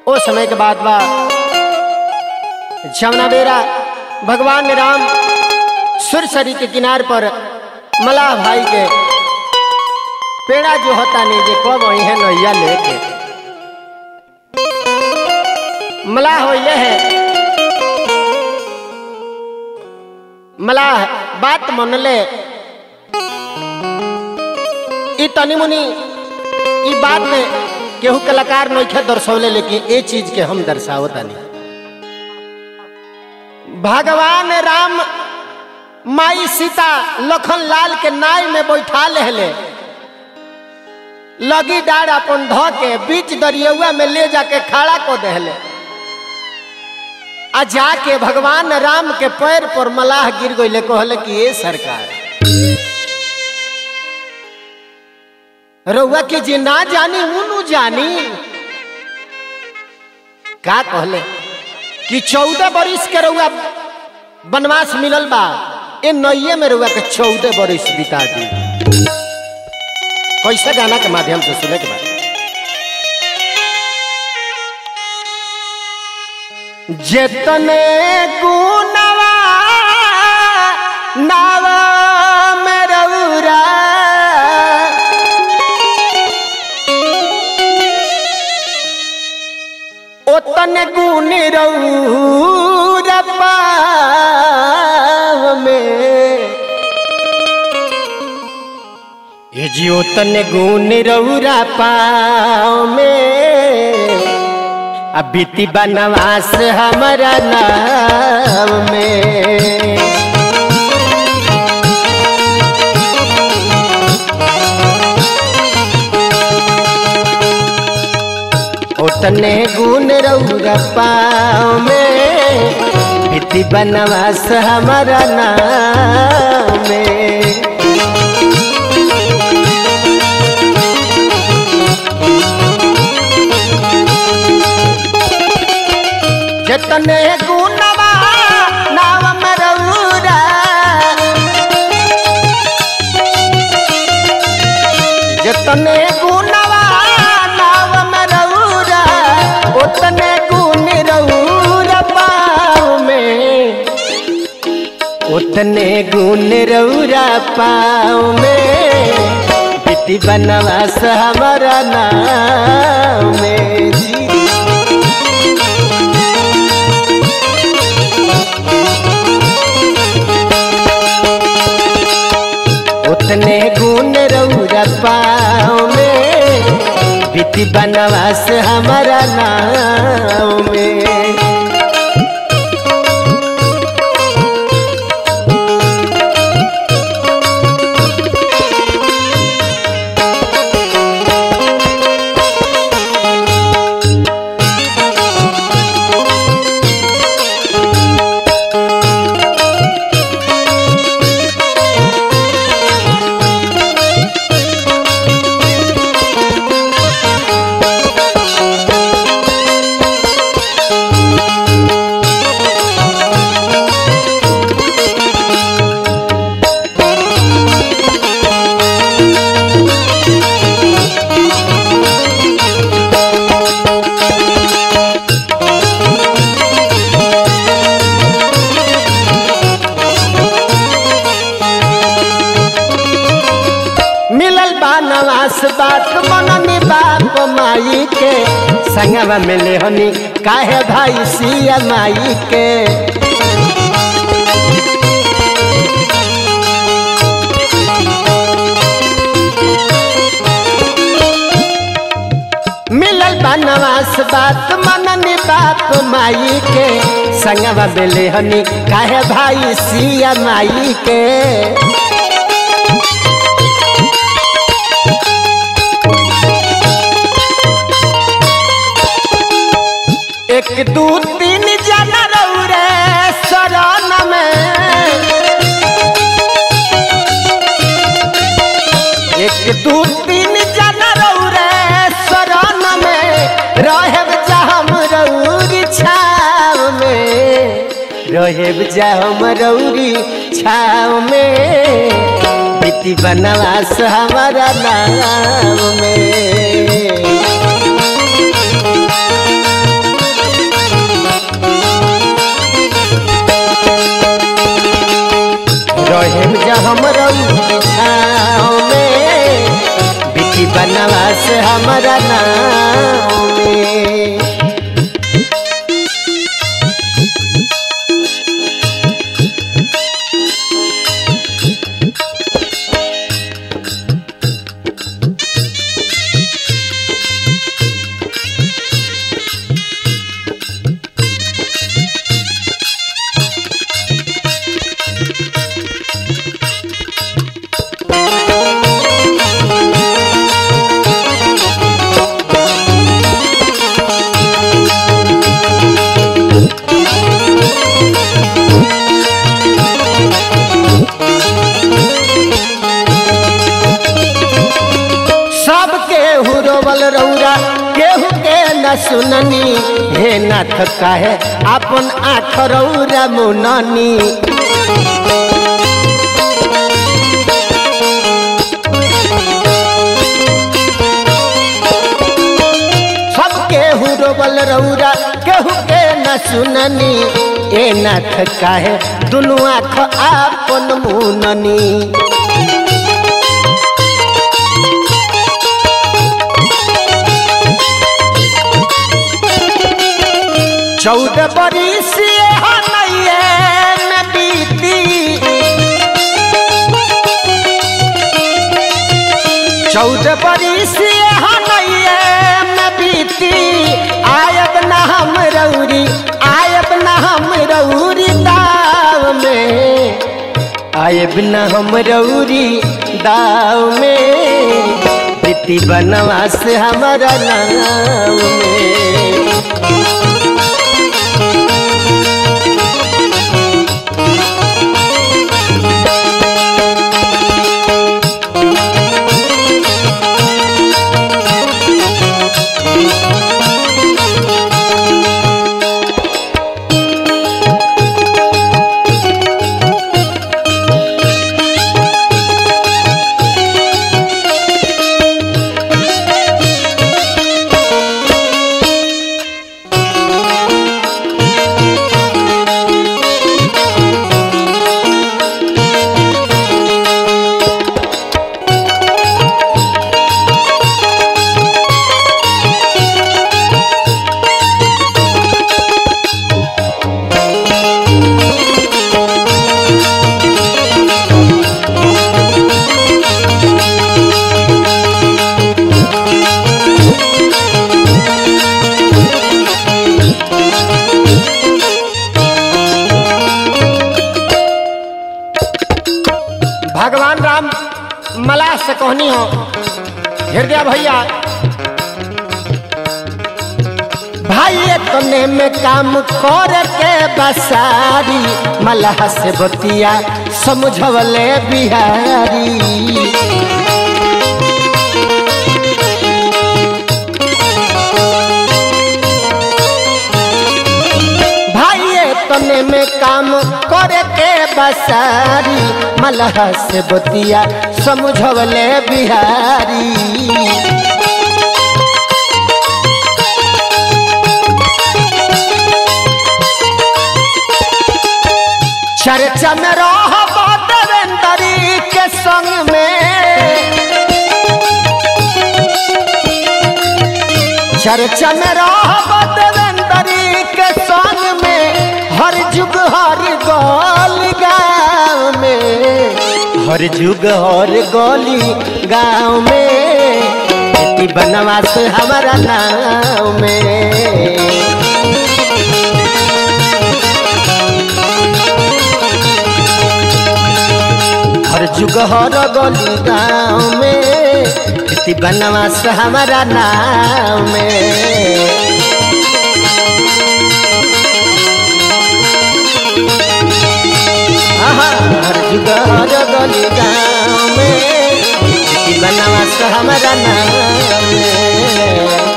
ओ समय के बाद बा जमुना बेरा भगवान राम सुरसरी के किनार पर मलाह भाई के पेड़ा जो होता नहीं जे कब वही है नैया लेके मलाह हो ये है मलाह बात मन ले ई तनी मुनी ई बात में केहू कलाकार नइखे दर्शौले लेकिन ए चीज के हम दर्शावत तानी भगवान राम माई सीता लखन लाल के नाय में बैठा लेहले लगी डार अपन ध के बीच दरियवा में ले जाके खड़ा को देहले आ जाके भगवान राम के पैर पर मलाह गिर गईले कहले कि ए सरकार रउआ के जे ना जानी उनु जानी का कहले कि चौदह बरिस के रउआ वनवास मिलल बा ए नैये में रउआ के चौदह बरिस बिता दी कैसे गाना के माध्यम से सुने के बाद जेतने गुनवा नावा में रउरा ओतने गुण रउरा पाव में ये जी ओतने गुण रउरा पाव में अब बीती बनवास हमारा नाम में ओतने गुण रउरा पाँव में बीती बनवास हमारा नाम में जतने गुणवा नाव मरौरा जतने गुणवा नाव मरौरा उतने गुण रौरा पाँव में उतने गुण रौरा पाँव में बेटी बनवास हमारा नाम में जी उतने गुण रौरा पाँव में बीती बनवास हमारा नाम में मिलल बा नवास बात मननी बाप माई के संगवा मिले हनी काहे भाई सिया माई के मिलल बा नवास बात मननी बाप माई के संगवा मिले हनी काहे भाई सिया माई के एक दू तीन जना रौरे शरण में एक दू तीन जना रौरे शरण में रहेब जा हम रौरी छाव में रहेब जा हम रौरी छाव में बेटी बनवास हमारा नाम में न सुननी हे नाथ काहे अपन आँख रौरा मुननी सब केहू रोबल रौरा केहू के न सुननी ए नाथ काहे दुनू आँख आपन मुननी चौदह बरिस हनैये में बीती चौदह बरिस हनैये में बीती आयब न हम रौरी आयब न हम रौरी दाव में आयब न हम रौरी दाव में प्रीति बनवास हमारा नाव में भगवान राम मलाह से कहनी हो हृदय भैया भाई तने में काम कर के बसारी मलाह से बतिया समझवले बिहारी भाई तने में काम करे के बसारी मलह से बतिया समझवले बिहारी चर्चा में रह देवेंदरी के संग में चर्चा में रह देवेंदरी के संग में हर जुग हर गली गाँव में हर जुग हर गली गाँव में खेती बनवास हमारा नाव में हर जुग हर गली गाँव में खेती बनवास हमारा नाव में आहा, हर जुग हर गली गाँव में खेती बनवास हमारा नाव में